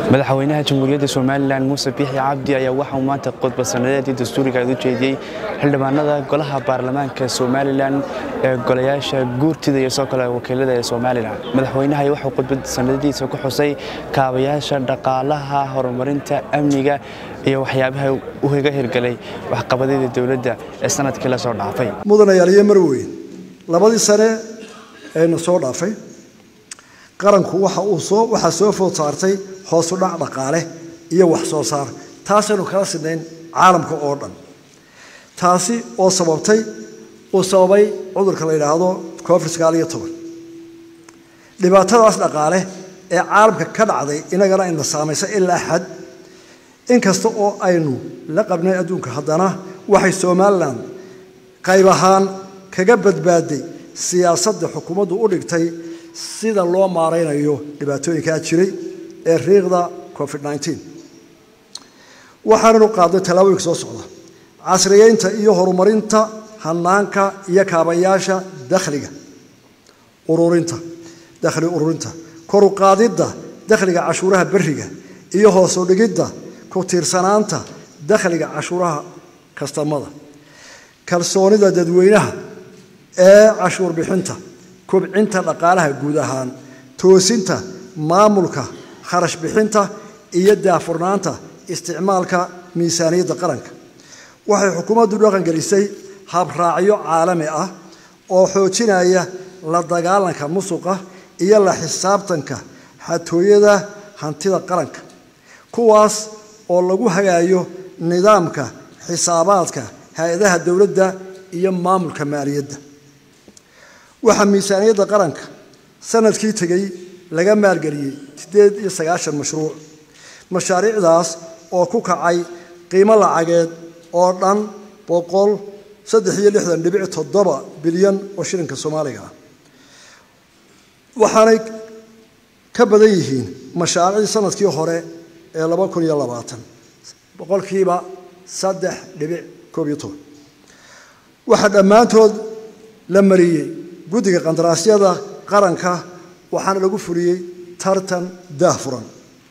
madaxweynaha jamhuuriyadda somalilan muuse biixi cabdi ayaa waxauu maanta khudbad sanadeedii dastuuriga u jeediyey xildhibaanada golaha baarlamaanka somalilan ee golayaasha guurtida iyo soo kale wakiilada ee somalilan madaxweynaha waxuu khudbad sanadadiisa ku xusay kaabayaasha dhaqaalaha horumarinta amniga iyo waxyaabaha uga hirgelay waxqabadyada dowladda ee sanadkii la soo dhaafay mudanayaaliyo marweyn labadii sane eena soo dhaafay qaranku waxa uu soo waxaa soo food saartay hoosu dhac dhaqaale iyo wax soo saar taasaynu kala sidnayn caalamka oo dhan taasi oo sababtay uu sababay cudurka la yidhaahdo covid sagaal iyo toban dhibaatadaas dhaqaale ee caalamka ka dhacday inagana ina saamaysa ilaa xad inkasta oo aynu la qabnay adduunka haddana waxay somalilan qayb ahaan kaga badbaaday siyaasadda xukuumaddu u dhigtay sida loo maaraynayo dhibaatooyinkaa jiray ee riiqda covid waxaananu qaadnay tallaabooyinka soo socda casriyeynta iyo horumarinta hanaanka iyo kaabayaasha dakhliga ururinta dakhli ururinta koru qaadidda dakhliga cashuuraha beriga iyo hoosu dhigidda ku tiirsanaanta dakhliga cashuuraha kastamada kalsoonida dadweynaha ee cashuur bixinta kobcinta dhaqaalaha guud ahaan toosinta maamulka kharash bixinta iyo daafurnaanta isticmaalka miisaaniyadda qaranka waxay xukuumaddu dhaqangelisay habraacyo caalami ah oo xoojinaya la dagaalanka musuqa iyo la xisaabtanka xatooyada hantida qaranka kuwaas oo lagu hagaayo nidaamka xisaabaadka hay-adaha dowladda iyo maamulka maaliyadda waxaa miisaaniyadda qaranka sanadkii tegey laga maalgeliyey siddeed iyo sagaashan mashruuc mashaariicdaas oo ku kacay qiimo lacageed oo dhan boqol saddex iyo lixdan dhibic toddoba bilyan oo shilinka soomaaliga ah waxaanay ka badan yihiin mashaariicdii sanadkii hore ee laba kun iyo labaatan boqolkiiba saddex dhibic koob iyo toban waxaa dhammaantood la mariyey guddiga qandaraasyada qaranka waxaana lagu fuliyey tartan daahfuran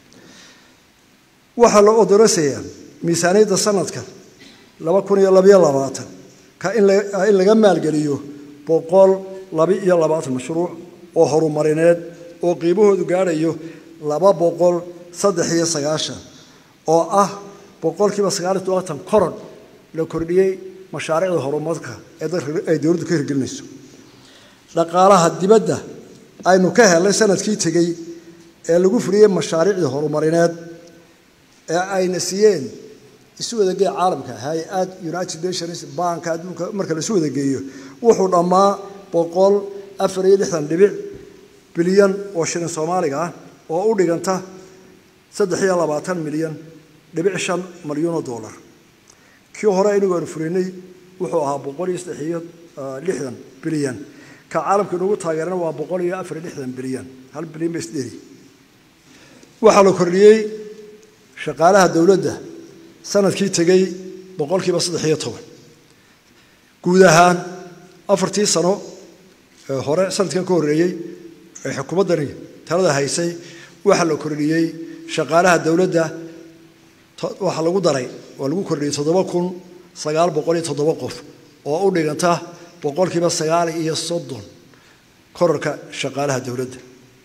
waxaa la odorasayaa miisaaniyadda sanadka laba kun iyo labaiyo labaatan ka in laga maalgeliyo boqol laba iyo labaatan mashruuc oo horumarineed oo qiimahoodu gaadhayo laba boqol saddex iyo sagaashan oo ah boqolkiiba sagaal iyo todobaatan koron la kordhiyey mashaariicda horumarka ee ay dowladdu ka hirgelinayso dhaqaalaha dibadda aynu ka helnay sanadkii tegey ee lagu fuliyey mashaariicdii horumarineed ee ayna siiyeen isu wadageeya caalamka hay-ad united nations banka adduunka marka la isu wadageeyo wuxuu dhammaa boqol afar iyo lixdan dhibic bilyan oo shilin soomaaliga ah oo u dhiganta saddex iyo labaatan milyan dhibic shan malyuun oo dollar kii hore inagu aanu fulinay wuxuu ahaa boqol iyo saddex iyo lixdan bilyan ka caalamka inugu taageerana waa boqol iyo afar iyo lixdan bilyan hal bilyan ba isdheri waxaa la kordhiyey shaqaalaha dowladda sanadkii tegey boqolkiiba saddex iyo toban guud ahaan afartii sano ee hore sanadkan ka horreeyey ee xukuumaddani talada haysay waxaa la kordhiyey shaqaalaha dowladda waxaa lagu daray waa lagu kordhiyey toddoba kun sagaal boqol iyo toddoba qof oo u dhiganta boqolkiiba sagaal iyo soddon korarka shaqaalaha dowladda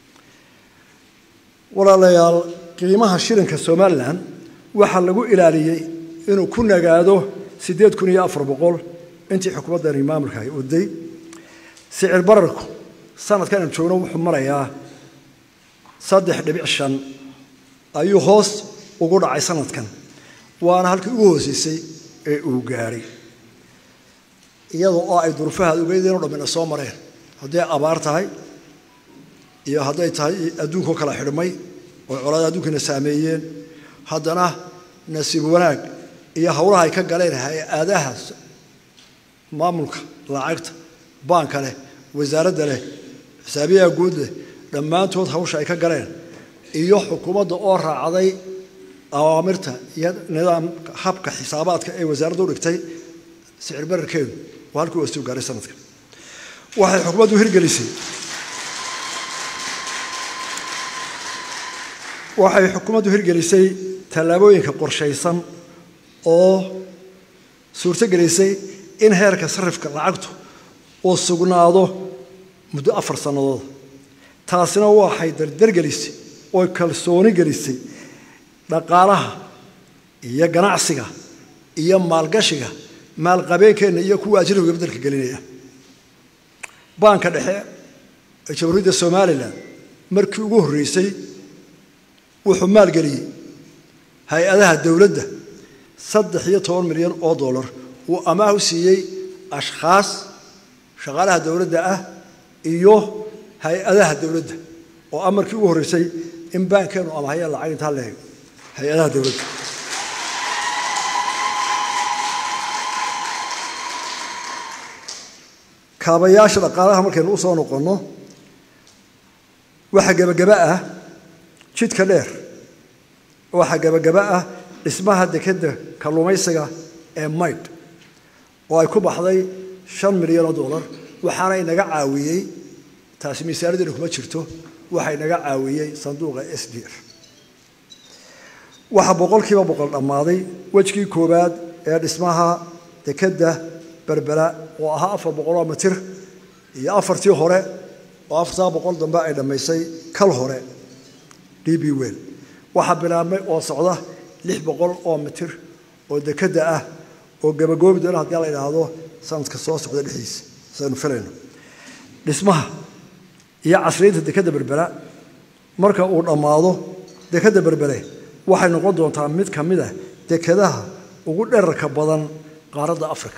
walaalayaal qiimaha shilinka somalilan waxaa lagu ilaaliyey inuu ku nagaado siddeed kun iyo afar boqol intii xukuumaddani maamulka ay waday sicir bararku sanadkan aynu joogno wuxuu marayaa saddex dhibic shan ayuu hoos ugu dhacay sanadkan waana halkii ugu hooseysay ee uu gaadhay iyadoo oo ay durufaha ugeydeen o dhammina soo mareen hadday abaar tahay iyo hadday tahay adduunkao kala xidhmay oo colaada adduunkana saameeyeen haddana nasiib wanaag iyo howlaha ay ka galeen hay-adaha maamulka lacagta baanka leh wasaaradda leh xisaabiyaha guud leh dhammaantood hawsha ay ka galeen iyo xukuumadda oo raacday awaamirta iyo nidaam habka xisaabaadka ee wasaaradda u dhigtay sicir bararkeedu waa halkii u astigu gaaray sanadka waxay xukuumaddu hirgelisay waxay xukuumaddu hirgelisay tallaabooyinka qorshaysan oo suurto gelisay in heerka sarifka lacagtu uu sugnaado muddo afar sannadood taasina waxay dardargelisay oo kalsooni gelisay dhaqaalaha iyo ganacsiga iyo maalgashiga maalqabeenkeenna iyo kuwa ajnabiga beddelka gelinaya baanka dhexe ee jamhuuriyadda somalilan markii ugu horreysay wuxuu maalgeliyey hay-adaha dowladda saddex iyo toban milyan oo dollar uu amaah u siiyey ashkhaas shaqaalaha dowladda ah iyo hay-adaha dowladda oo ah markii ugu horreysay in baankeenu amahaya lacag intaa leeg hay-adaha dowladda kaabayaasha dhaqaalaha markaynu u soo noqonno waxaa gebagaba ah jidka dheer waxaa gebagaba ah dhismaha dekedda kalluumaysiga ee maydh oo ay ku baxday shan milyan oo dollar waxaana inaga caawiyey taasi miisaanaddeena kuma jirto waxaa inaga caawiyey sanduuqa s d f waxaa boqolkiiba boqol dhammaaday wejkii koowaad ee dhismaha dekedda berbera oo ahaa afar boqoloo mitir iyo afartii hore oo afartaa boqol dambe ay dhammaysay kal hore d b wel waxaa bilaabmay oo socda lix boqol oo mitir oo dekedda ah oo gabagoobi doona haddii la idhaahdo sanadka soo socda dhexdiisa saynu filayno dhismaha iyo casriyeynta dekedda berbera marka uu dhammaado dekedda berbere waxay noqon doontaa mid ka mid ah dekedaha ugu dherarka badan qaaradda africa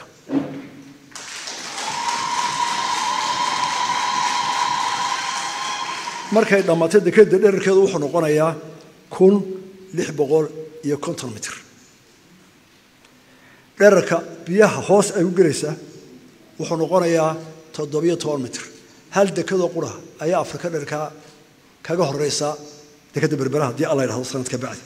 markay dhammaatay dekedda dherarkeedu wuxuu noqonayaa kun lix boqol iyo konton mitir dherarka biyaha hoos ay u gelaysaa wuxuu noqonayaa toddobiyo toban mitir hal dekadoo qura ayaa afrika dherarkaa kaga horeysa dekedda berbera haddii alla yidhahdo sanadka bacdi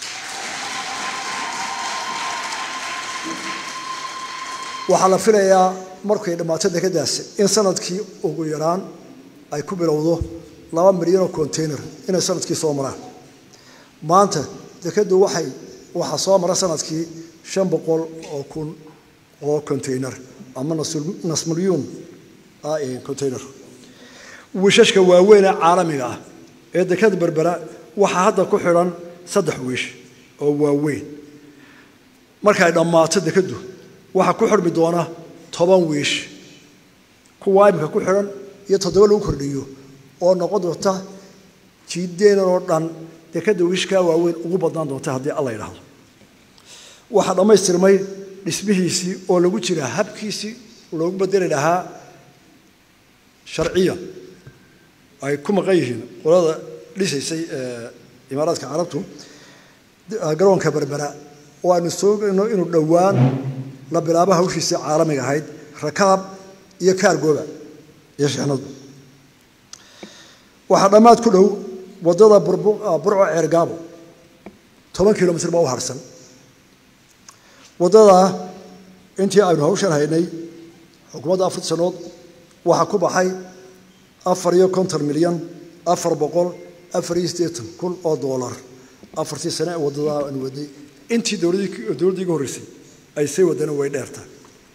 waxaa la filayaa markay dhammaato dekeddaasi in sanadkii ugu yaraan ay ku bilowdo laba milyan oo container inay sanadkii soo maraan maanta dekeddu waxay waxaa soo mara sanadkii shan boqol oo kun oo container ama nasmilyuun container wiishashka waaweyn ee caalamiga ah ee dekeda berbera waxaa hadda ku xidhan saddex wiish oo waaweyn markay dhammaato dekeddu waxaa ku xidhmi doona toban wiish kuwaa imika ku xidhan iyo toddoba lagu kordhiyo oo noqon doonta jiideenan oo dhan dekeda wiishkaa waaweyn ugu badnaan doonta haddii alla yidhaahdo waxaa dhammaystirmay dhismihiisii oo lagu jira habkiisii loogu bedeli lahaa sharciyan ay ku maqan yihiin qolada dhisaysay imaaraadka carabtu garoonka berbera oo aynu soogayno inuu dhowaan la bilaabo hawshiisii caalamiga ahayd rakaab iyo kaargooba iyo shixnadu waxaa dhammaad ku dhow waddada burco ceergaabo toban kilomitr baa u harsan waddadaa intii aynu hawshan haynay xukuumadda afar sanood waxaa ku baxay afar iyo konton milyan afar boqol afar iyo siddeetan kun oo doolar afartii sane ee waddadaa aanu wadnay intii dowladdii iga horreysay ay say wadana way dheertaa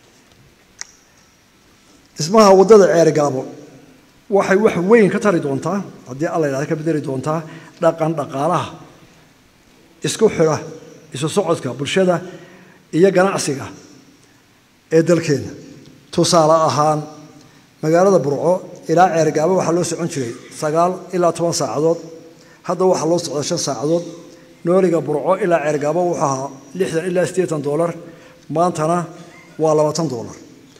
dhismaha waddada ceergaabo waxay wax weyn ka tari doontaa haddii alla yidhahda ka bedeli doontaa dhaqan dhaqaalaha isku xidha isu socodka bulshada iyo ganacsiga ee dalkeenna tusaale ahaan magaalada burco ilaa ceergaabo waxaa loo socon jiray sagaal ilaa toban saacadood hadda waxaa loo socdaa shan saacadood nooliga burco ilaa ceergaabo wuxuu ahaa lixdan ilaa siddeetan doolar maantana waa labaatan doolar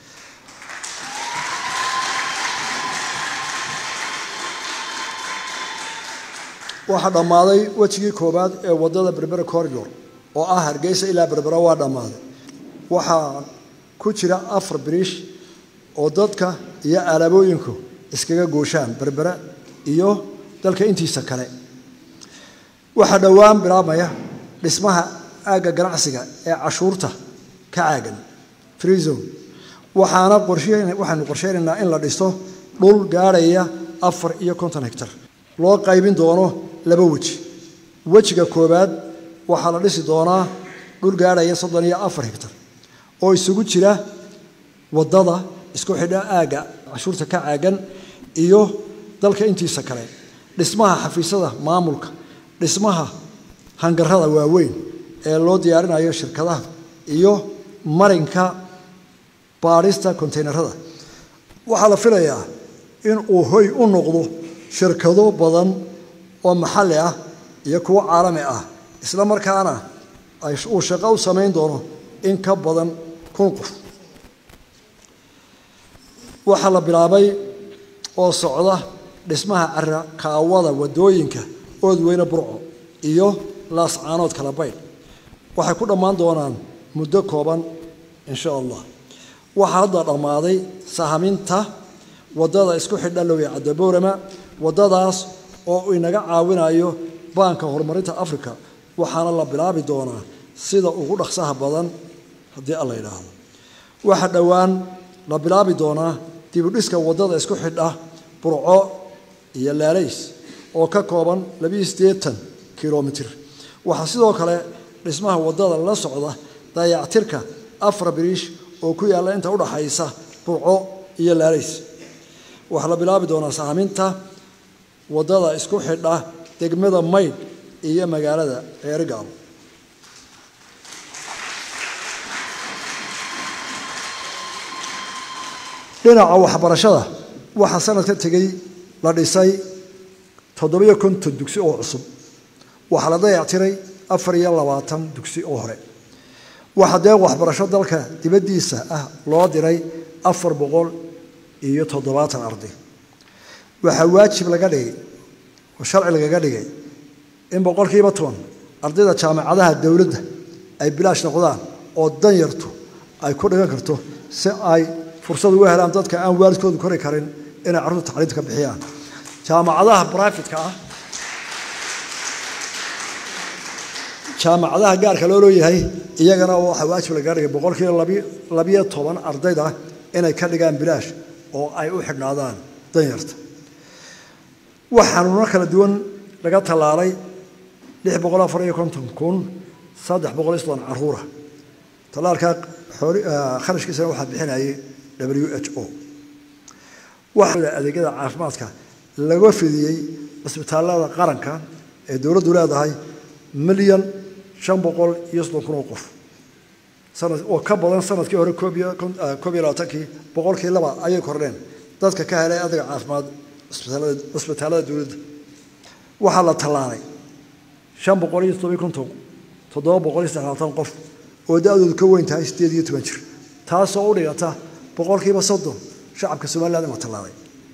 waxaa dhammaaday wejigii koowaad ee waddada berbera corridor oo ah hargeysa ilaa berbera waa dhammaaday waxaa ku jira afar biriish oo dadka iyo alaabooyinku iskaga gooshaan berbera iyo dalka intiisa kale waxaa dhowaan bilaabmaya dhismaha aagga ganacsiga ee cashuurta ka caagan freezone waxaana waxaanu qorsheynaynaa in la dhiso dhul gaadhaya afar iyo konton hectar loo qaybin doono laba weji wejiga koowaad waxaa la dhisi doonaa dhul gaadhaya soddon iyo afar higtar oo isugu jira waddada isku xidha aagga cashuurta ka caagan iyo dalka intiisa kale dhismaha xafiisyada maamulka dhismaha hangarada waaweyn ee loo diyaarinayo shirkadaha iyo marinka baadhista konteynerada waxaa la filayaa in uu hoy u noqdo shirkado badan oo maxalli ah iyo kuwo caalami ah isla markaana uu shaqo u samayn doono in ka badan kun qof waxaa la bilaabay oo socda dhismaha cara kaawada waddooyinka oodweyne burco iyo laascaanood kala baydh waxay ku dhammaan doonaan muddo kooban insha allah waxaa hadda dhammaaday sahaminta waddada isku xidha lowiya caddaboorama waddadaas oo uu inaga caawinayo baanka horumarinta africa waxaana la bilaabi doonaa sida ugu dhaqsaha badan haddii alla yidhaahdo waxaa dhowaan la bilaabi doonaa dibudhiska waddada isku xidha burco iyo laalays oo ka kooban labiyo siddeetan kilomitir waxaa sidoo kale dhismaha waddada la socda dayactirka afar biriish oo ku yaalla inta udhaxaysa burco iyo laalays waxaa la bilaabi doonaa saaminta waddada isku xidha degmada maydh iyo magaalada ceerigaal dhinaca waxbarashada waxaa sanadka tegey la dhisay toddobiyo konton dugsi oo cusub waxaa la dayactiray afar iyo labaatan dugsi oo hore waxaa deeq waxbarasho dalka dibaddiisa ah loo diray afar boqol iyo toddobaatan arday waxaa waajib laga dhigay oo sharci lagaga dhigay in boqolkiiba toban ardayda jaamacadaha dowladda ay bilaash noqdaan oo danyartu ay ku dhigan karto si ay fursad uga helaan dadka aan waalidkoodu kori karin inay carruurta tacliinta ka bixiyaan jaamacadaha brifetka ah jaamacadaha gaarka loo leeyahay iyagana waxaa waajib lagaga dhigay boqolkiiba labiyo toban ardayda inay ka dhigaan bilaash oo ay u xidhnaadaan danyarta wax xanuuno kala duwan laga tallaalay lix boqol afar iyo konton kun saddex boqol iyo soddon caruura tallaalkaa kharashkiisana waxaa bixinayay w h o waxaa adeegyada caafimaadka laga fidiyey cisbitaallada qaranka ee dowladdu leedahay milyan shan boqol iyo soddon kun oo qof oo ka badan sanadkii hore koob iyo labaatankii boqolkii laba ayay kordheen dadka ka helay adeega caafimaad cisbitaallada dowladda waxaa la tallaalay shan boqol iyo toddobiyo konton toddoba boqol iyo saxaatan qof oo da-doodu ka weyn tahay siddeed iyo toban jir taasoo u dhigata boqolkiiba soddon shacabka somaliland in la tallaalay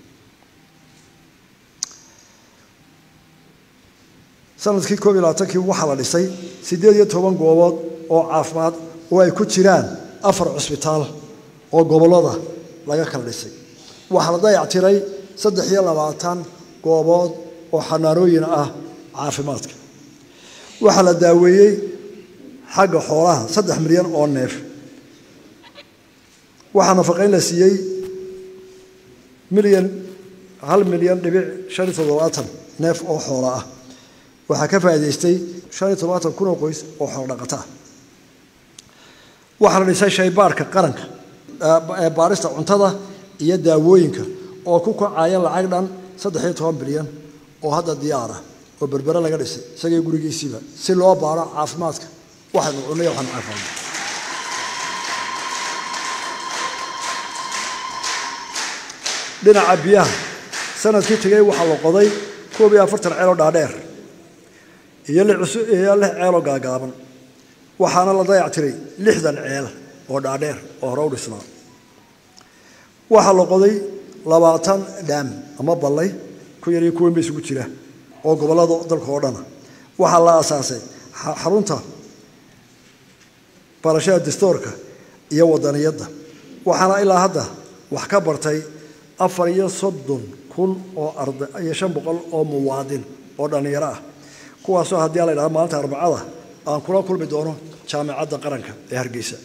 sanadkii koob iyo labaatankii waxaa la dhisay siddeed iyo toban goobood oo caafimaad oo ay ku jiraan afar cusbitaal oo gobollada laga kala dhisay waxaa la dayactiray saddex iyo labaatan goobood oo xanaanooyin ah caafimaadka waxaa la daaweeyey xagga xoolaha saddex milyan oo neef waxaa nafaqayn la siiyey milyan hal milyan dhibic shan iyo toddobaatan neef oo xoola ah waxaa ka faa'idaystay shan iyo toddobaatan kun oo qoys oo xoolo dhaqata ah waxaa la dhisay shaybaarhka qaranka ee baarista cuntada iyo daawooyinka oo ku kacaya lacag dhan saddex iyo toban bilyan oo hadda diyaar ah oo berbere laga dhisay isagii gurigiisiiba si loo baaro caafimaadka waxaynu cunay waxaanu caafimaadna dhinaca biyaha sanadkii tegey waxaa la qoday koob iyo afartan ceeloo dhaadheer iyo iyo lix ceeloo gaagaaban waxaana la dayactiray lixdan ceel oo dhaadheer oo hore u dhisnaa waxaa la qoday labaatan dhaam ama ballay ku yar iyo kuweyn ba isugu jira oo gobollada dalka oo dhana waxaa la aasaasay xarunta barashada dastoorka iyo wadaniyadda waxaana ilaa hadda wax ka bartay afar iyo soddon kun oo arday iyo shan boqol oo muwaadin oo dhallinyaro ah kuwaasoo haddii a la ydhahdo maalinta arbacada aan kula kulmi doono jaamicadda qaranka ee hargeysa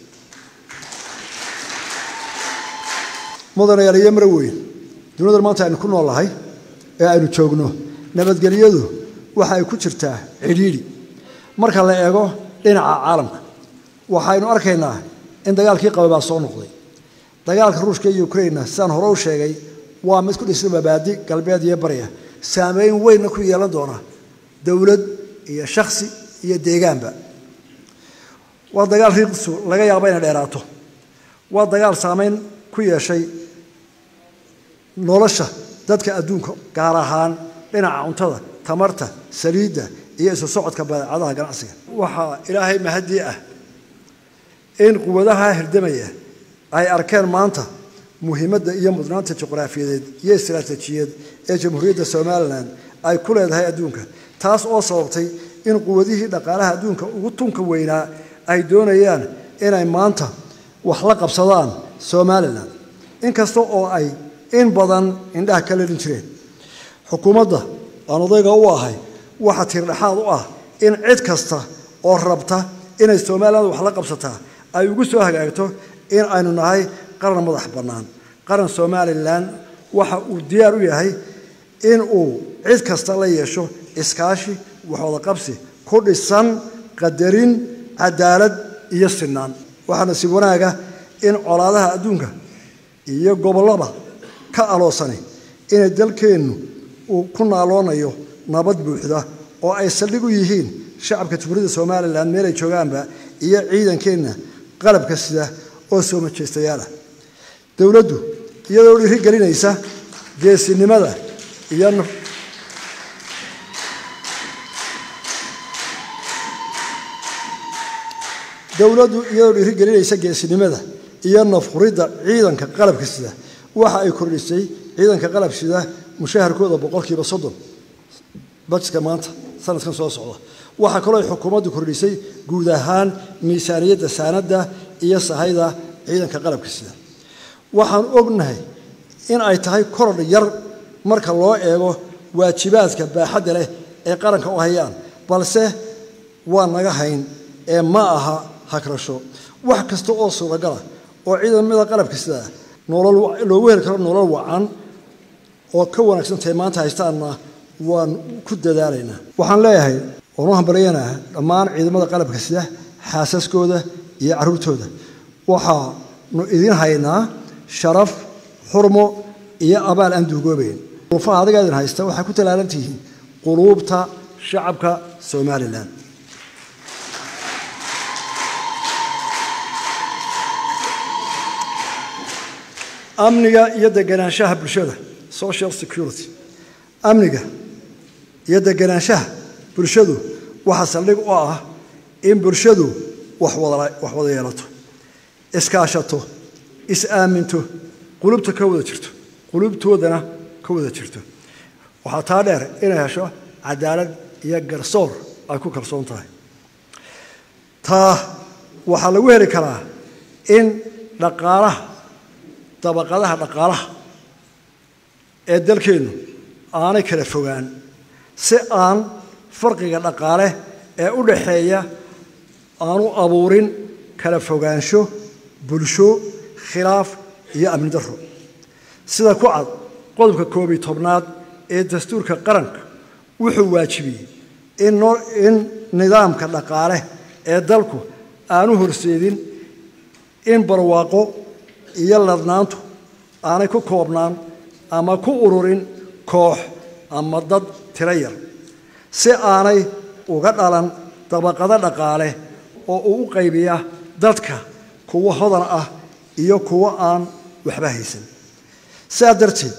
mudanayaal mara weyn dunidan maanta aynu ku noolnahay ee aynu joogno nabadgelyadu waxa ay ku jirtaa cidhiidhi marka la eego dhinaca caalamka waxaynu arkaynaa in dagaalkii qaba baa soo noqday dagaalka ruushka iyo ukrainna sidaan hore u sheegay waa mid ku dhisan mabaadi galbeed iyo barya saameyn weynna ku yeelan doona dowlad iyo shakhsi iyo deegaanba waa dagaal riiqdiisu laga yaabo inay dheeraato waa dagaal saameyn ku yeeshay nolosha dadka adduunka gaar ahaan dhinaca cuntada tamarta saliidda iyo isu socodka badeecadaha ganacsiga waxaa ilaahay mahadii ah in quwadaha hirdamaya ay arkeen maanta muhiimadda iyo mudnaanta juqraafiyadeed iyo istaraatiijiyeed ee jamhuuriyadda somalilan ay ku leedahay adduunka taas oo sababtay in quwadihii dhaqaalaha adduunka ugu tunka weynaa ay doonayaan inay maanta wax la qabsadaan somalilan inkasta oo ay in badan indhaha ka leelin jireen xukuumadda aan odayga u ahay waxaa tiirdhexaad u ah in cid kasta oo rabta inay somalilan wax la qabsataa ay ugu soo hagaagto in aynu nahay qaran madax bannaan qaran somalilan waxa uu diyaar u yahay in uu cid kasta la yeesho iskaashi waxwada qabsi ku dhisan qadarin cadaalad iyo sinaan waxaa nasiib wanaaga in colaadaha adduunka iyo gobollada ka aloosanay inay dalkeennu uu ku naaloonayo nabad buuxda oo ay saldhig u yihiin shacabka jamhuuriyadda somalilan meelay joogaanba iyo ciidankeenna qalabka sida oo soo majeystayaala dowladdu iyadoo dhiiri gelinaysa geesinimada iyo dowladdu iyadoo dhiiri gelinaysa geesinimada iyo nafquridda ciidanka qalabka sida waxa ay kordhisay ciidanka qalab sida mushaharkooda boqolkiiba soddon bajetka maanta sanadkan soo socda waxaa kaloo ay xukuumaddu kordhisay guud ahaan miisaaniyadda saanadda iyo sahayda ciidanka qalabka sida waxaan ognahay in ay tahay korodh yar marka loo eego waajibaadka baaxadda leh ee qaranka u hayaan balse waa naga hayn ee ma aha hagrasho wax kasta oo suuragala oo ciidamada qalabka sida nolol loogu heli karo nolol wacan oo ka wanaagsantahay maanta haystaanna waan ku dadaalaynaa waxaan leeyahay waan u hambalyanaa dhammaan ciidamada qalabka sida xaasaskooda iyo carruurtooda waxaanu idiin haynaa sharaf xurmo iyo abaal aan duugoobayn duruufaha adiga idin haysta waxay ku tallaalan tihiin quluubta shacabka somalilan amniga iyo deganaanshaha bulshada social security amniga iyo deganaanshaha bulshadu waxaa saldhig u ah in bulshadu wax wada yeelato iskaashato is-aaminto qulubta ka wada jirto qulubtoodana ka wada jirto waxaa taa dheer inay hesho cadaalad iyo garsoor ay ku kalsoon tahay taa waxaa lagu heli karaa in dhaqaalaha dabaqadaha dhaqaalaha ee dalkeennu aanay kala fogaan si aan farqiga dhaqaale ee u dhaxeeya aanu abuurin kala fogaansho bulsho khilaaf iyo amni darro sida ku cad qodobka koob iyo tobnaad ee dastuurka qaranka wuxuu waajibiyey in nidaamka dhaqaale ee dalku aanu horseedin in barwaaqo iyo ladnaantu aanay ku koobnaan ama ku ururin koox ama dad tiro yar si aanay uga dhalan dabaqado dhaqaale oo uu u qaybiya dadka kuwo hodan ah iyo kuwo aan waxba haysan sidaa darteed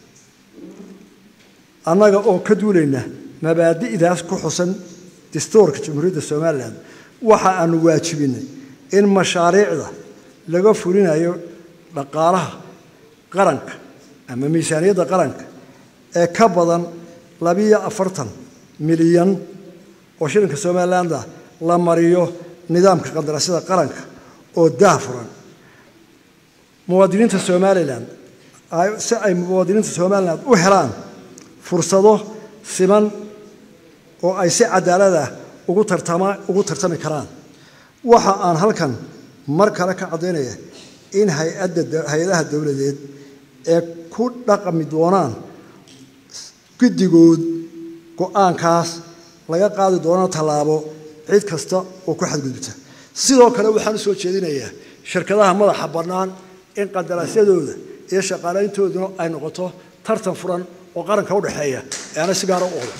annaga oo ka duulayna mabaadi'daas ku xusan dastuurka jamhuuriyadda somalilan waxa aanu waajibinay in mashaariicda laga fulinayo dhaqaalaha qaranka ama miisaaniyadda qaranka ee ka badan labiyo afartan milyan oo shilinka somalilandah la mariyo nidaamka qandaraasyada qaranka oo daah furan muwaadiniinta somalilan si ay muwaadiniinta somalilan u helaan fursado siman oo ay si cadaalad ah ugu tartama ugu tartami karaan waxa aan halkan mar kale ka caddaynaya in hay-adda hay-adaha dowladeed ee ku dhaqmi doonaan guddigood go-aankaas laga qaadi doono tallaabo cid kasta oo ku xadgudubta sidoo kale waxaan u soo jeedinayaa shirkadaha madaxa bannaan in qandaraasyadooda iyo shaqaalayntooduna ay noqoto tartan furan oo qaranka u dhexeeya ee ana si gaara u odo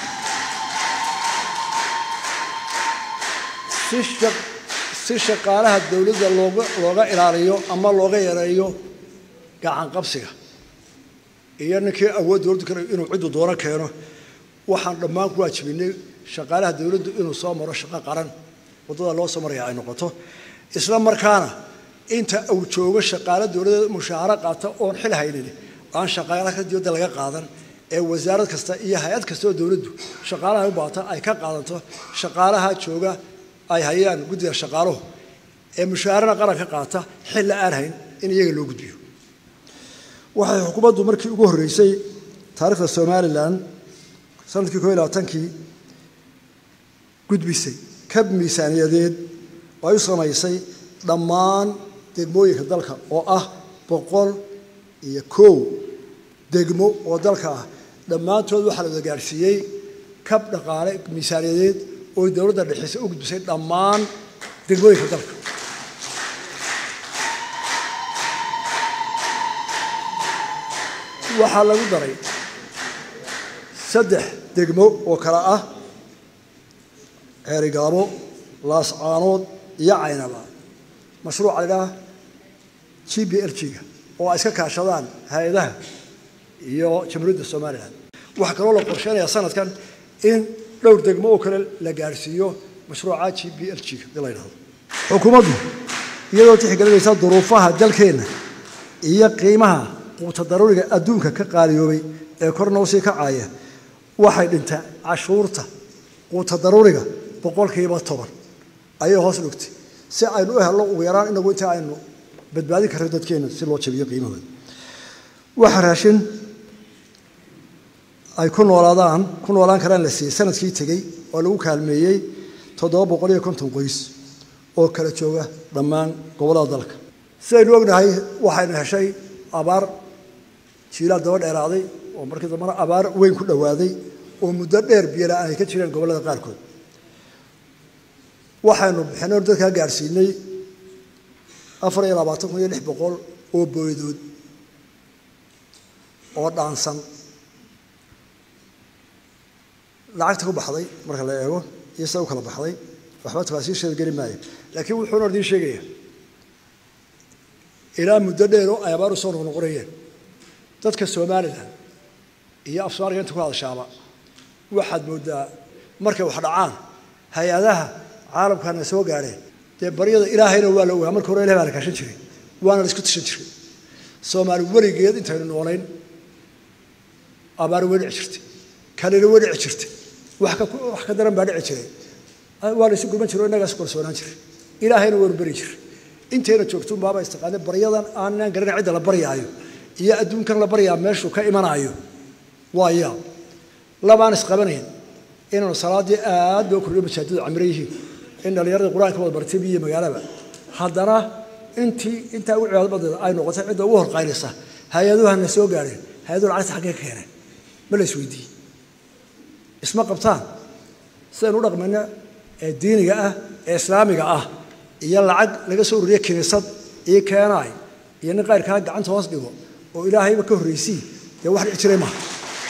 si shaqaalaha dowladda looga looga ilaaliyo ama looga yareeyo gacan qabsiga iyo ninkii awood dowladdu kale inuu ciddu doono keeno waxaan dhammaan ku waajibinay shaqaalaha dowladdu inuu soo maro shaqo qaran waddada loo soo maraya ay noqoto isla markaana inta uu joogo shaqaale dowladda mushaaharo qaata oon xil haynin aan shaqaalaha dibadda laga qaadan ee wasaarad kasta iyo hay-ad kasta oo dowladdu shaqaalaha u baata ay ka qaadanto shaqaalaha jooga ay hayaan guddiga shaqaaluhu ee mushaharana qaranka qaata xil la aan hayn in iyaga loo gudbiyo waxay xukuumaddu markii ugu horreysay taariikhda somalilan sanadkii koo iyo labaatankii gudbisay kab miisaaniyadeed oo ay u samaysay dhammaan degmooyinka dalka oo ah boqol iyo kow degmo oo dalka ah dhammaantood waxaa la wada gaadhsiiyey kab dhaqaale miisaaniyadeed oo dowladda dhexeysa u gudbisay dhammaan degmooyinka dalka waxaa lagu daray saddex degmo oo kale ah ceerigaabo laascaanood iyo caynaba mashruuca la idhaha g b l g-ga oo ay iska kaashadaan hay-adaha iyo jamhuuriyadda somalilan waxaa kaloo la qorsheynayaa sanadkan in dhowr degmo oo kale la gaadhsiiyo mashruuca g b l g-ga dii la ydhahdo xukuumaddu iyadoo tixgelinaysa duruufaha dalkeenna iyo qiimaha quuta daruuriga adduunka ka qaaliyoobay ee korna usii kacaya waxay dhintaa cashuurta quuta daruuriga boqolkiiba toban ayay hoos dhugtay si aynu u helno ugu yaraan inagu inta aynu badbaadin karno dadkeenna si loo jabiyo qiimahooda waxa raashin ay ku noolaadaan ku noolaan karaan la siiyey sanadkii tegey oo lagu kaalmeeyey toddoba boqol iyo konton qoys oo kala jooga dhammaan gobollada dalka sidaynu ognahay waxaynu heshay abaar jiilaal daba dheeraaday oo markii dambana abaar weyn ku dhowaaday oo muddo dheer biyola-aan ay ka jireen gobollada qaarkood waxaynu bixinaynu dadkaa gaadhsiinay afar iyo labaatan kun iyo lix boqol oo booydood oo dhaansan lacagta ku baxday marka la eego iyo sida u kala baxday waxba tafaasiisheeda geli maayo laakiin wuxuuna idiin sheegaya ilaa muddo dheer oo ay abaar u soo noqnoqonayeen dadka somalilan iyo af soomaaliga inta ku hadashaaba waxaad moodaa markay wax dhacaan hay-adaha caalamkana soo gaadheen dee baryada ilaahayna waa la ogaa marka hore ilahay baa la kaashan jiray waana la isku tashan jiray soomaali weligeed intaynu noolayn abaar way dhici jirtay kalina way dhici jirtay wax ka wax ka daran baa dhici jiray waa la isu gurman jiray oo innagaa isu kalsoonaan jiray ilaahayna waanu beri jiray intayna joogtun baaba istaqaanay baryadan aanaan garanay cidda la baryaayo iyo adduunkan la baryaa meeshuu ka imanaayo waa yaab labaan isqabanayn inaanu salaaddii aad loo kordhiyo masaajiddu camiro yihiin in dhallinyarada qur-aanka wada bartay biyo magaalaba haddana intii intaa ugu cibaado badeeda ay noqotay cidda ugu horqaynaysa hay-aduhana soo gaadheen hay-aduhu lacagta xaggee ka keeneen ma la isweydiiyey isma qabtaan sidaynu u dhaqmayna ee diiniga ah ee islaamiga ah iyo lacag laga soo ururiya kiniisad iyo keenaay iyo nin qayrkaa gacanta hoos dhigo oo ilaahayba ka horraysii dee wax dhici jiray maaha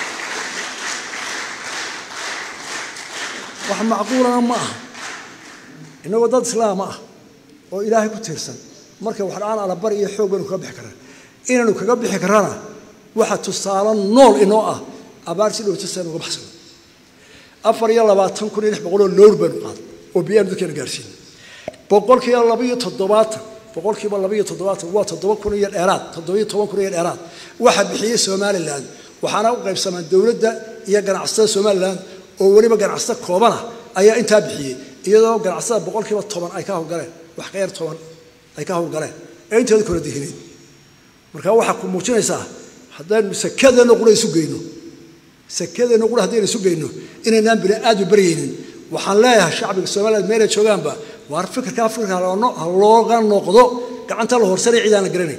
wax macquulana ma aha innagoo dad islaama ah oo ilaahay ku tiirsan marka wax dhacaan alabari iyo xoog baynu kaga bixi karnaa inaynu kaga bixi karrana waxa tusaale nool inoo ah abaar si dhowto saynu uga baxsano afar iyo labaatan kun iyo lix boqol oo lowr baynu qaaday oo biyaanu dadkeena gaarsiinay boqolkiiba laba iyo toddobaatan boqolkiiba laba iyo toddobaatan waa toddoba kun iyo dheeraad toddoba iyo toban kun iyo dheeraad waxa bixiyey somalilan waxaana u qaybsamaan dowladda iyo ganacsatada somalilan oo weliba ganacsato koobana ayaa intaa bixiyey iyadoo ganacsatada boqolkiiba toban ay ka howlgaleen wax ka yar toban ay ka howlgaleen ee inteeda kala dihineed marka waxaa ku muujinaysaa haddaynu sakadeenna qura isu geyno sakadeenna qura haddaynu isu geyno inaynaan bini aadmi baryaynin waxaan leeyahay shacbiga somaliland meelay joogaanba waar fikirkaa fikirka ha looga noqdo gacanta la horsanay cid aan la garanayn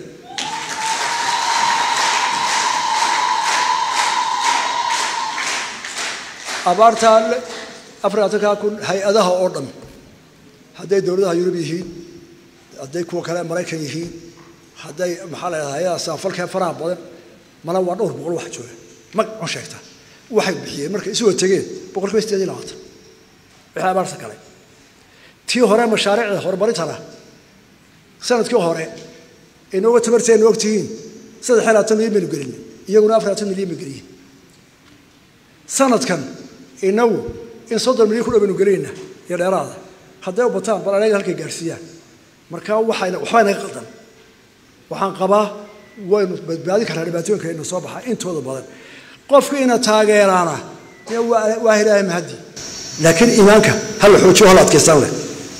abaartaa afar atankaa kun hay-adaha oo dhan hadday dowladaha yurub yihiin hadday kuwa kale maraykan yihiin hadday maxaa la yidhahdaa hay-adaha saafalkee faraha badan mana waa dhowr boqol wax jooga mag on sheegta waxay bixiyeen markay isuwa tegeen boqol kiiba sideed iyo labaatan wixii abaarta kale tii hore mashaariicda horumarintana sanadkii hore inooga tabarteenu ogtihiin saddex iyo labaatan milyan baynu gelin iyaguna afar labaatan milyan bay geliyin sanadkan inagu in soddon milyan ku dhow baynu gelinayna iyo dheeraada hadday u bataan bal anaga halkay gaarsiiyaan marka waxayna waxbaa inaga qaldan waxaan qabaa waynu badbaadin karnaa dhibaatooyinka ina soo baxa intooda badan qofka ina taageeraana dee waa waa ilaahay mahadi laakiin iimaanka ha la xoojiyo hala adkaystaan leh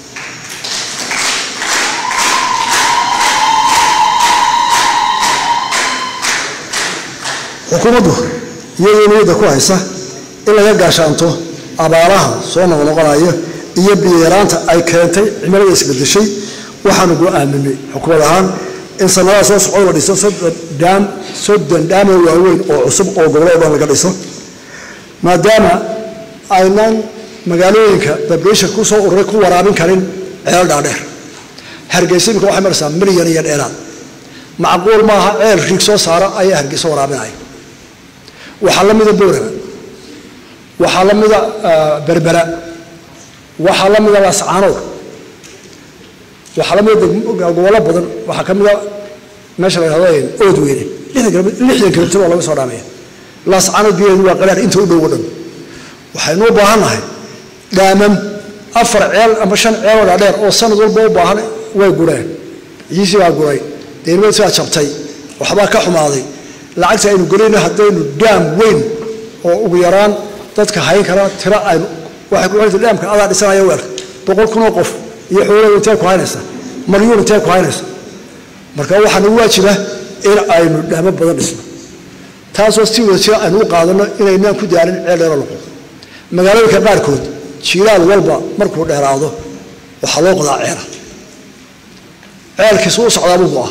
xukuumaddu iyadoo niyadda ku haysa in laga gaashaanto abaaraha soo noqnoqonaya iyo biyaraanta ay keentay cimilada isbedeshay waxaanu go-aaminay xukuumad ahaan in sanadaha soo socda la dhiso soddon dhaam soddon dhaamoo waaweyn oo cusub oo gobollo o dhan laga dhiso maadaama aynan magaalooyinka babreesha ku soo ururay ku waraabin karin ceel dhaadheer hargeysa imika waxay maraysaa milyan iyo dheeraad macquul maaha ceel riig soo saara ayaa hargeysa waraabinaya waxaa la mida boorama waxaa la mida berbera waxaa la mida laascaanood waxaa la mida gobollo badan waxaa ka mida meesha la yhahdo oodweyne lixdan kilomitr oo laga soo dhaamaya laascaanood biyaheedu waa qaraar inta u dhow o dhan waxaynu u baahannahay dhaamam afar ceel ama shan ceeloo dhaadheer oo sanad walba u baahan way gureen ciisi baa guray deynimadiis baa jabtay waxbaa ka xumaaday lacagta aynu gelayno haddaynu dhaam weyn oo ugu yaraan dadka hayn kara tiro aynu waxay ku xirta dhaamka adaa dhisanaya weelka boqol kunoo qof iyo xoolada intee ku haynaysa malyuun intee ku haynaysa marka waxaa nagu waajiba in aynu dhaamo badan dhisno taasoo si wada jira aynu u qaadano inaynaan ku daalin ceel dheero noqon magaalooyinka qaarkood jiilaal walba markuu dheeraado waxaa loo qodaa ceela ceelkiisu u socdaabuu go-a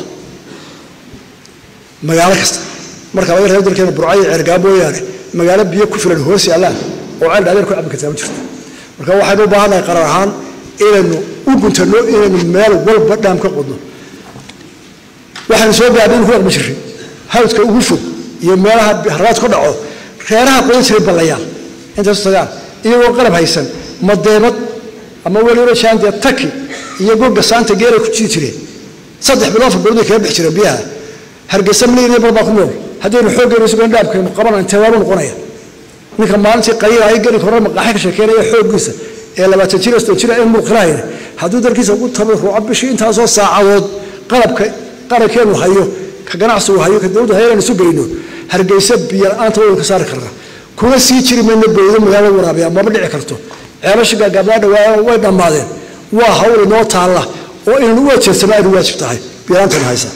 magaalo kasta marka laga reebo dalkeena burcayo ceergaa mooyaane magaalo biyo ku filan hoos yaallaan oo ceel dhaadheer ku cabbi kartaa ma jirto marka waxaynu u baahannahay qarar ahaan inaynu u guntanno inaynu meel walba dhaam ka qodno waxaynu soo gaadhay inu ku dhaqmi jirray hawdka ugu fog iyo meelaha haraad ku dhaco reeraha qodan jiray ballayaal intaasu tagaan iyagoo qalab haysan madeebad ama weliba jaandee taki iyo goga saanta geelay ku jiri jireen saddex bilood afar bilood bay kaga bixi jireen biyaha hargeysa milyan iyo barbaa ku nool haddaynu xooggeenu isugan dhaabkaynu qabanayno intee noqonaya ninka maalintii qaliila ay geli hore maqaaxi ka sheekeynaya xooggiisa ee labaatan jir sodon jir in mulqilahayna hadduu dalkiisa ugu tabaruco bishii intaasoo saacadood qalabka qarankeenu hayo ka ganacsigu hayo ka dowladda hayaan isu geyno hargeysa biyo la-aanta waynu ka saari karnaa kuna sii jiri mayno bowdo magaalada waraabiya maba dhici karto ceelasha gaagaabnaa dhawaa way dhammaadeen waa hawl inoo taalla oo inaynu u ajeedsano aynu waajib tahay biyo-laantana haysa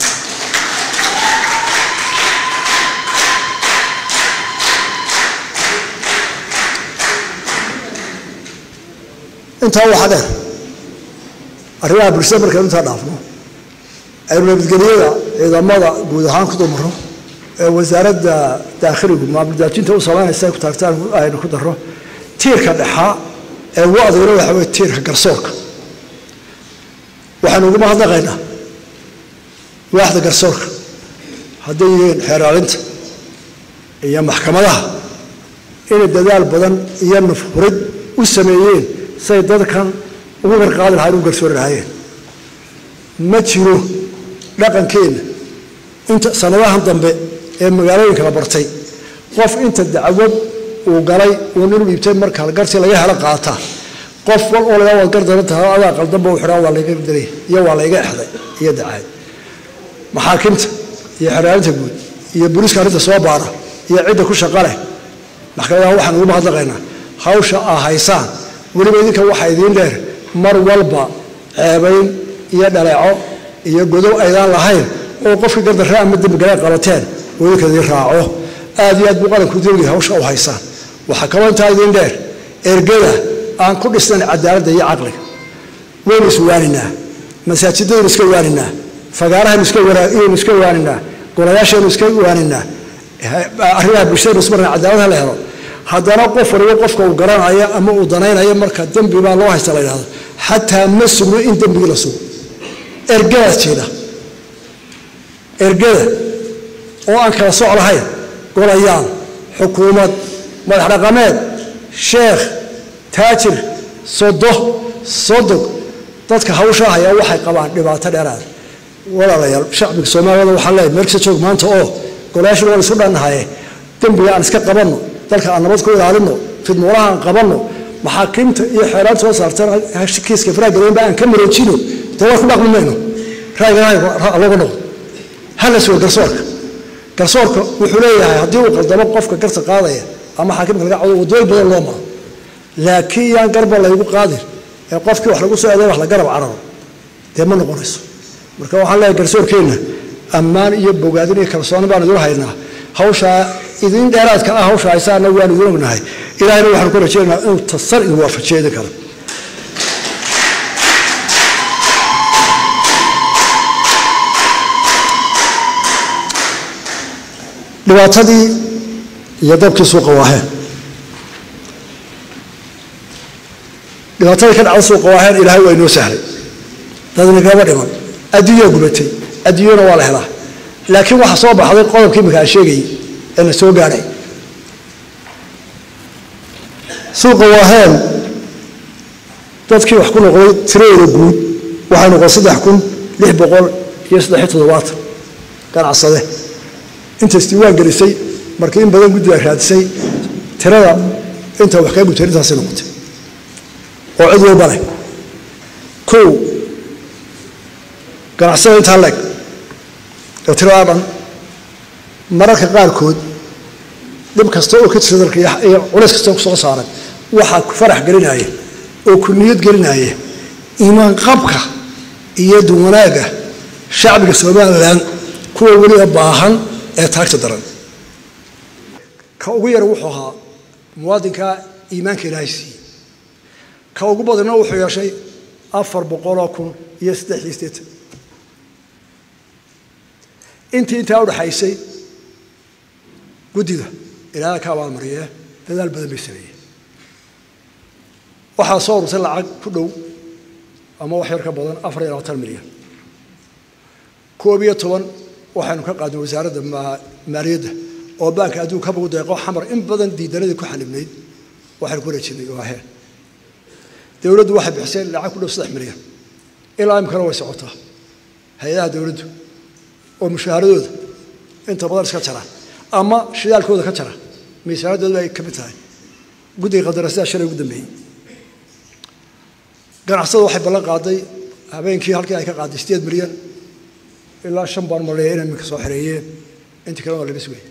intaa waxaa dheer arrimaha bulshada markaynu intaa dhaafno aynu nabadgelyada ciidamada guud ahaan ku dulmarno ee wasaaradda daakhiligu maamuldaajinta u samaynaysa ay ku taagtaan aynu ku darro tiirka dhexaa ee ugu adagna waxa weye tiirka garsoorka waxaynu uguma hadnaqaynaa waaxda garsoorka hadday yihiin xeeraalinta iyo maxkamadaha inay dadaal badan iyo nafhurid u sameeyeen say dadkan ugu garqaadi lahayn u garsoori lahaayeen ma jiro dhaqankeenna inta sanadahan dambe ee magaalooyinka la bartay qof inta dacwad uu galay uu nin dhiibtay marka gartii laga helo qaata qof wal oo laga wad gardaran tahay adaa qaldanba u xidhaa waa layga daray iyo waa layga exday iyo dacaad maxaakiimta iyo xeraalinta guud iyo booliiska arrinta soo baara iyo cidda ku shaqa leh maxkamadaha waxaan ugu mahadnaqaynaa hawsha aa haysaan weliba idinka waxaa idiin dheer mar walba ceebayn iyo dhaleeco iyo godow aydaan lahayn oo qofkii gardarra ama dembigala qabateen oo idinka idiin raaco aad iyo aad buu qaranku dowliya hawsha u haysaan waxaa kaloo intaa idiin dheer ergada aan ku dhisnayn cadaaladda iyo caqliga waynu iswaaninaa masaajidaynu iska waaninaa fagaarahaynu iskaynu iska waaninaa golayaashaynu iska waaninaa arrimaha bulshadaynu ismarna cadaalad ha la helo haddana qof waliba qofka uu garanaya ama uu danaynayo marka dembi baa loo haysta la yidhahdo xataa ma sugno in dembigii la sugo ergadaas jeeda ergada oo aan kala soc lahayn golayaal xukuumad madax dhaqameed sheekh taajir sodo sodog dadka hawshaa hayaa waxay qabaan dhibaato dheeraada walaalayaal shacbiga soomaaliyada waxaa leeyahay meel kasta joog maanta oo golayaashan waan isu dhannahaye dembiga aan iska qabanno dalka aan nabad ku ilaalinno fidmuulaha aan qabanno maxaakiimta iyo xeeraan soo saartan kiiska faraagaleynba aan ka maroojino dee waa ku dhaqmi mayno raagaloga noqdo hala sugo garsoorka garsoorka wuxuu leeyahay haddii uu qaldamo qofka garta qaadaya ama xaakimka laga cawdo wadooyin badan loo maro laakiin yaan garba laygu qaadin ee qofkii wax lagu soo eeday wax la garab cararo dee ma noqonayso marka waxaan leeyahay garsoorkeenna ammaan iyo bogaadin iyo kalsooni baan idin haynaa hawshaa idin dheeraadka ah hawsha haysaana waan idin ognahay ilahayna waxaan ku rajaynaynaa inuu tasar idin waafajeedi karo dhibaatadii iyo dabkii suuqa waaheen dhibaatadii ka dhacda suuqa waaheen ilaahay waa inoo sahlay dadna kama dhiman adduunyaa gubatay adduunyana waa la helaa laakiin waxaa soo baxday qodobkii imika aan sheegayay ee la soo gaadhay suuqa waaheen dadkii wax ku noqday tiradooda guud waxay noqon saddex kun lix boqol iyo saddex iyo toddobaatan ganacsade inta isdiiwaan gelisay markii in badan guddi ay raadisay tirada inta wax kaa gubtay intaasay noqotay oo cid walba leh kow ganacsada intaa leeg ee tiradaa dhan mararka qaarkood dhib kasta oo ka jirta dalka iyo culays kasta ku soo saaran waxaa ku farax gelinaya oo ku niyad gelinaya iimaan qabka iyo duwanaaga shacbiga somalilan kuwa weliba baahan ee taagta daran ka ugu yar wuxuu ahaa muwaadinka iimaanka ilaahay siiyey ka ugu badanna wuxuu yeeshay afar boqoloo kun iyo saddex iyo siddeetan intii intaa udhaxaysay guddida ilaaha ka abaalmariyee dadaal badan bay sameeyeen waxaa soo ururtay lacag ku dhow ama wax yar ka badan afar iyo labaatan milyan koob iyo toban waxaynu ka qaadnay wasaaradda maaliyadda oo baanka adduunka kabagu deeqo xamar in badan diidanadii ku xalibnayd waxaynu ku wareejinay waaheen dowladdu waxay bixisay lacag ku dhow saddex milyan ilaa imikana way socotaa hay-adaha dowladdu oo mushaaharadooda inta badan iska jara ama shidaalkooda ka jara miisaanadooda ay ka mid tahay guddiga qadarasidaa shalay ugu dambeeyey ganacsada waxay ballan qaaday habeenkii halkii ay ka qaaday sideed milyan ilaa shan baan maleeya inay iminka soo xereeyeen intii kalena waa laga sugay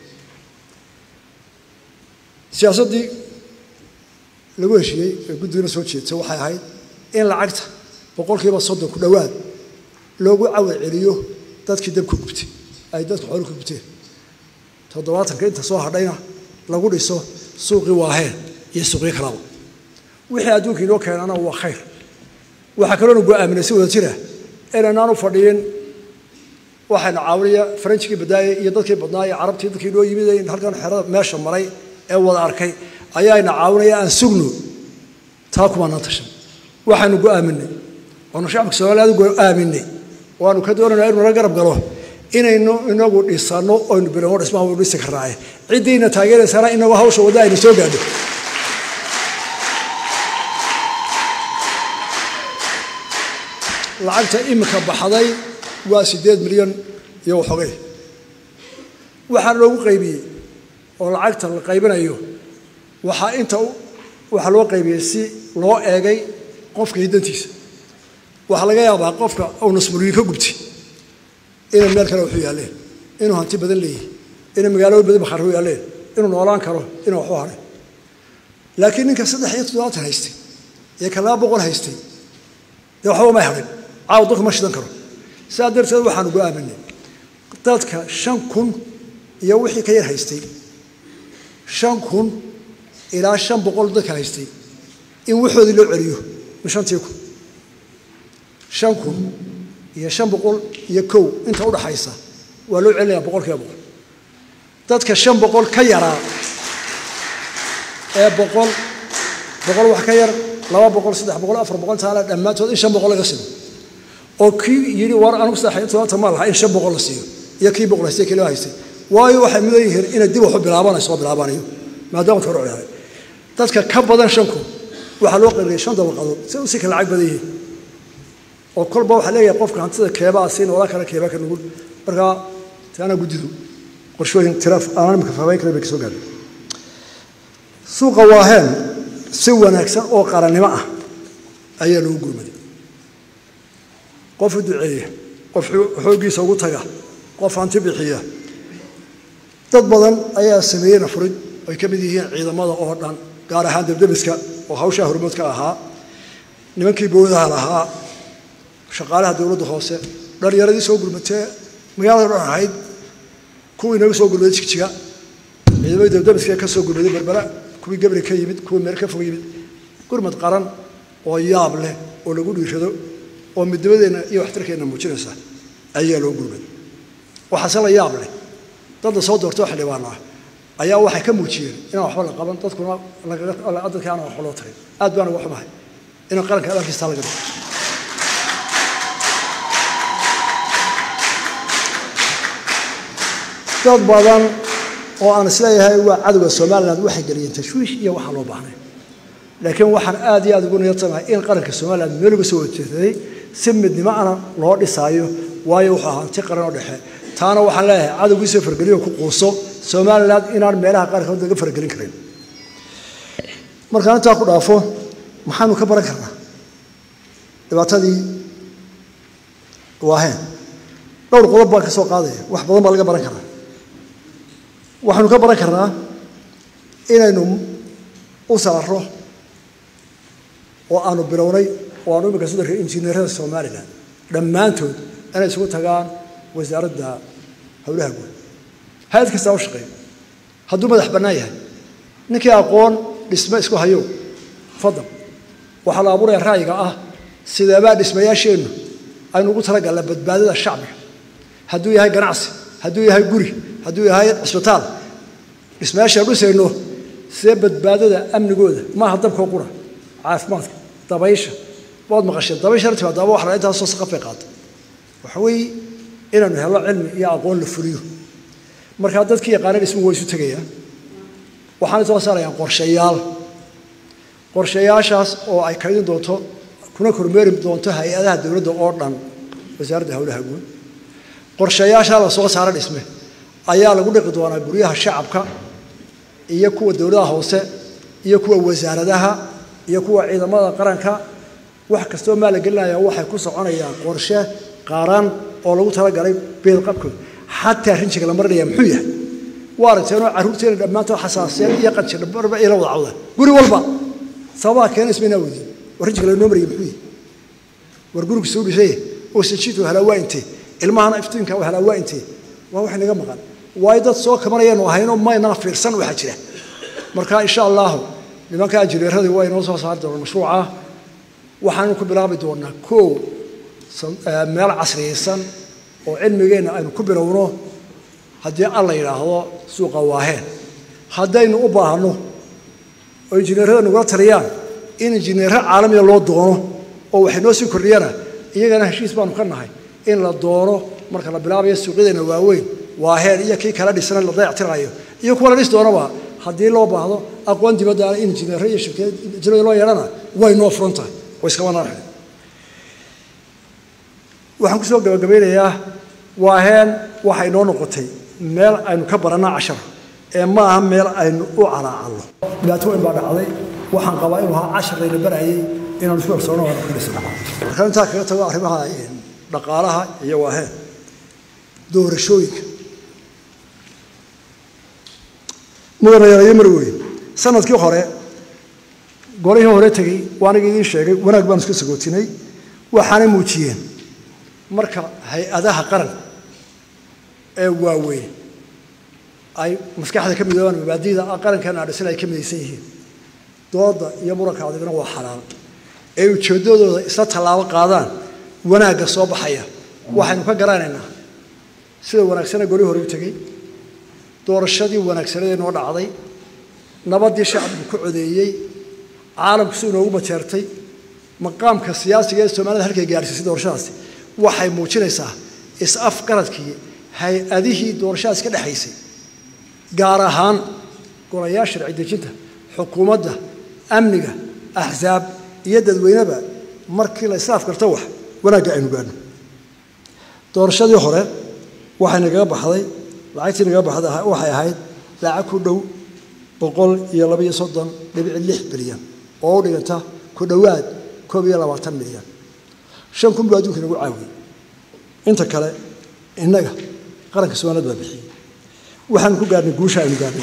siyaasaddii lagu heshiiyey ee guddigana soo jeedsa waxay ahayd in lacagta boqolkiiba soddon ku dhowaad loogu cawad celiyo dadkii dabka gubtay ay dadka xoolo ka gubteen toddobaatanka inta soo hadhayna lagu dhiso suuqii waaheen iyo suuqyo kalaba wixii adduunka inoo keenana waa khayr waxaa kaloona go-aaminay si wada jira inaynaan u fadhiyin waxayna caawinaya faranjigii badaaye iyo dadkii badnaaye carabtii dadkii inoo yimid halkan xerada meesha maray ee wada arkay ayaayna caawinaya aan sugno taa kumaanaan tashan waxaynu go-aaminay waanu shacabka soomaaliyaad go-aaminay waanu ka doonayna inu nala garab galo inaynu inagu dhisano oynu bilowno dhismaha waynu dhisi karnaaye ciddiina taageeraysana inagu hawsha wadda aynu soo gaadho lacagta imika baxday waa siddeed milyan iyo waxogay waxaa loogu qaybiyey oo lacagta la qaybinayo waxaa inta waxaa loo qaybiyey si loo eegay qofka hiddantiisa waxaa laga yaabaa qofka uu nasmuriyin ka gubtay inay meel kale waxu yaalleen inuu hanti badan leeyahay inay magaalooyin badan bakhaar u yaalleen inuu noolaan karo inuu waxu haray laakiin ninka saddex iyo toddobaatan haystay iyo ka laba boqol haystay dee waxba may harin caawa dadku ma shidan karo sidaa darteed waxaanu go-aaminay dadka shan kun iyo wixii ka yar haystay shan kun ilaa shan boqol dadka haystay in waxoodii loo celiyo shantii kun shan kun iyo shan boqol iyo kow inta udhaxaysa waa loo celinaya boqol kiiba boqol dadka shan boqol ka yaraa ee boqol boqol wax ka yar laba boqol saddex boqol afar boqol taala dhammaantood in shan boqol laga siiyo oo kii yidhi war anigu saddex iyo todobaatan ma laha in shan boqol la siiyo iyo kii boqol haystay kii loo haystay waayo waxay mudan yihiin inay dib waxu bilaabanayso oo bilaabanayo maadaama hore ciyaaray dadka ka badan shanku waxaa loo qaybiyey shan dabaqadood si si kala lacag badan yihiin oo kolba waxaa leeyahay qofka hantida keebaa siin wala kale keebaa ka nugul markaa taana guddidu qorshooyin tiraaf aanan imika fahmayn karin bay kasoo gaadhay suuqa waaheen si wanaagsan oo qarannimo ah ayaa loogu gurmaday qof u duceeya qof xooggiisa ugu taga qof hanti bixiya dad badan ayaa sameeyey nafurid ay ka mid yihiin ciidamada oo dhan gaar ahaan debdebiska oo hawshaa hormoodka ahaa nimankii bowdaha lahaa shaqaalaha dowladda hoose dhalinyaradii soo gurmatee magaalada dhan ahayd kuwii naga soo gurmaday jigjiga ciidamadii debdebiska ka soo gurmaday berbera kuwii gabri ka yimid kuwii meer ka fog yimid gurmad qaran oo yaab leh oo lagu dhiirado oo midnimadeenna iyo waxtarkeenna muujinaysa ayaa loo gurmaday waxaase la yaab leh dad la soo doortay oo xildhibaan ah ayaa waxay ka muujiyeen inaan waxba la qaban dadkuna dadka aan waxba loo tarin aad baan uga xumahay inaan qaranka adalkiistaa laga dhigo dad badan oo aan isleeyahay waa cadowga somaliland waxay geliyeen tashwiish iyo waxaa loo baahnay laakiin waxaan aad iyo aad ugu niyadsanahay in qaranka somaliland meel uga soo horjeeday si midnimo ana loo dhisaayo waayo wuxuu ahaa hanti qaran oo dhexe taana waxaan leeyahay cadowgiisoo fargeliyo ku quuso somaliland inaan meelaha qaarkood laga fargelin karin markaan intaa ku dhaafo maxaanu ka baran karnaa dhibaatadii waaheen dhowr qodob baan ka soo qaadaya wax badan baa laga baran karaa waxaanu ka baran karnaa inaynu u saarro oo aanu bilownay oo aanu imika sida injineerada somalilan dhammaantood inay isugu tagaan wasaaradda howlaha guud hay-ad kastaa u shaqeeyo hadduu madax bannaan yahay ninkii aqoon dhisme isku hayo fadal waxaa la abuuraya ra'yiga ah sideebaa dhismayaasheennu aynu ugu talagalla badbaadada shacbiga hadduu yahay ganacsi hadduu yahay guri hadduu yahay cisbitaal dhismayaashaan dhisayno sidee badbaadada amnigooda maaha dabkoo qura caafimaadka dabaysha waad maqasheen dabaysha timaadaaba wax la intaasoo saqafay qaata waxa weeye inaanu helo cilmi iyo aqoon la fuliyo markaa dadkii yaqaana dhismuhu way isu tegayaan waxaana soo saarayaan qorshayaal qorshayaashaas oo ay kaydin doonto kuna kormeeri doonto hay-adaha dowladda oo dhan wasaaradda howlaha guud qorshayaashaa la soo saara dhisme ayaa lagu dhiqi doonaa guryaha shacabka iyo kuwa dowladaha hoose iyo kuwa wasaaradaha iyo kuwa ciidamada qaranka wax kastoo maa la gelinaya waxay ku soconayaan qorshe qaran oo lagu talagalay beedqabkooda xataa rinjiga la marinaya muxuu yahay waa aragteenoo carruurteena dhammaantood xasaasiyeen iyo qanjidhabarba ila wada cawdaan guri walba sababaha keena ismaynaa weydiin war rinjiga lanoo maraya muxuu yahay war gurigu soo dhisay oo sajiidku halaa waa intee ilmahana iftiinka halaa waa intee waa wax naga maqan waayo dad soo kabanayanu ahaynoo maynaa fiirsan waxaa jira marka insha allahu nimanka injineeradii waa inoo soo saari doonaan mashruuca waxaanu ku bilaabi doonaa kow meel casriyaysan oo cilmigeenna aynu ku bilowno haddii alla yidhaahdo suuqa waaheen haddaynu u baahno oo injineerada nagula taliyaan in injineero caalamiga loo doono oo waxay noo sii kordhiyana iyagana heshiis baanu ka nahay in la doono marka la bilaabayo suuqyadeena waaweyn waaheen iyo kii kala dhisana la dayactirayo iyo kuwa la dhis doonaba haddii loo baahdo aqoon dibadda in injineero iyo shirkad injineer loo yeedhana way noo furan tahay way iskama naarxeen waxaan kusoo gabagabeynayaa waaheen waxay noo noqotay meel aynu ka baranna cashar ee ma aha meel aynu u calaacalno dhibaato weyn baa dhacday waxaan qabaa inuu ahaa cashar layna barayay inaanu isku kalsoono waana ku dhisno markaan intaa kaga tago arrimaha dhaqaalaha iyo waaheen doorashooyinka mudanayaalayo mar weyn sanadkii hore golihii hore tegey waaniga idiin sheegay wanaag baanu iska sagootinay waxaanay muujiyeen marka hay-adaha qaran ee waaweyn ay maskaxda ka midoobaan mabaadida qarankeena adhisan ay ka midaysan yihiin dooda iyo muranka adigna waa xalaal ee ujeeddadooda isla tallaabo qaadaan wanaagga soo baxaya waxaynu ka garanaynaa sida wanaagsane golihii hore u tegey doorashadii wanaagsanadee noo dhacday nabaddii shacbigu ku codeeyey caalamku si inoogu majeertay maqaamka siyaasiga ee soomaalida halkay gaarsiisay doorashadaasi waxay muujinaysaa is-afgaradkii hay-adihii doorashadaasi ka dhexaysay gaar ahaan golayaal sharci dejinta xukuumadda amniga axsaab iyo dadweyneba markii la isla afgarto wax wanaagga aynu gaadhno doorashadii hore waxay nagaga baxday lacagtii nagaga baxday waxay ahayd lacag ku dhow boqol iyo labaiyo soddon dhibic lix bilyan oo u dhiganta ku dhowaad koob iyo labaatan milyan shan kun buu adduunka inagu caawiyey inta kale innaga qaranka soomaaliyad baa bixiyey waxaanu ku gaadhnay guusha aynu gaadhnay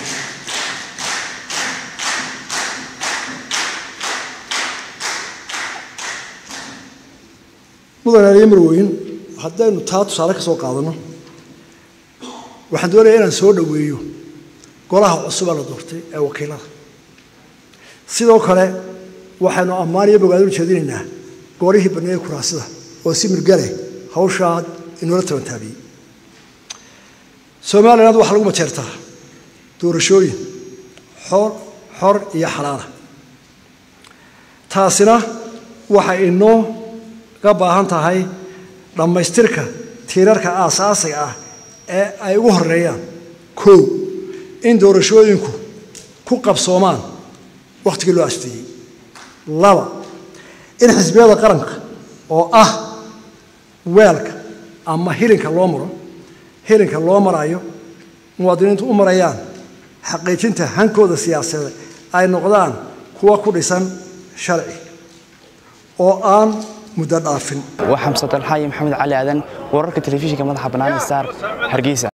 mudan aliyo marweyn haddaynu taa tusaale ka soo qaadanno waxaan doonaya inaan soo dhoweeyo golaha cusuba la doortay ee wakiilada sidoo kale waxaynu ammaan iyo bogaadin ujeedinaynaa goorihii baneeyey kuraasida oo si mirgale hawshaa inoola tabantaabiyey somaliland waxaa lagu majeertaa doorashooyin xor xor iyo xalaala taasina waxay inoo ga baahan tahay dhammaystirka tiirarka aasaasiga ah ee ay ugu horeeyaan kow in doorashooyinku ku qabsoomaan wakhtigii loo asteeyey laba in xisbiyada qaranka oo ah weelka ama hilinka loo maro hilinka loo marayo muwaadiniintu u marayaan xaqiijinta hankooda siyaasadeed ay noqdaan kuwa ku dhisan sharci oo aan muddo dhaafin waa xamse dalxaayo maxamed cali aadan wararka telefishinka madaxa bannaan star hargeysa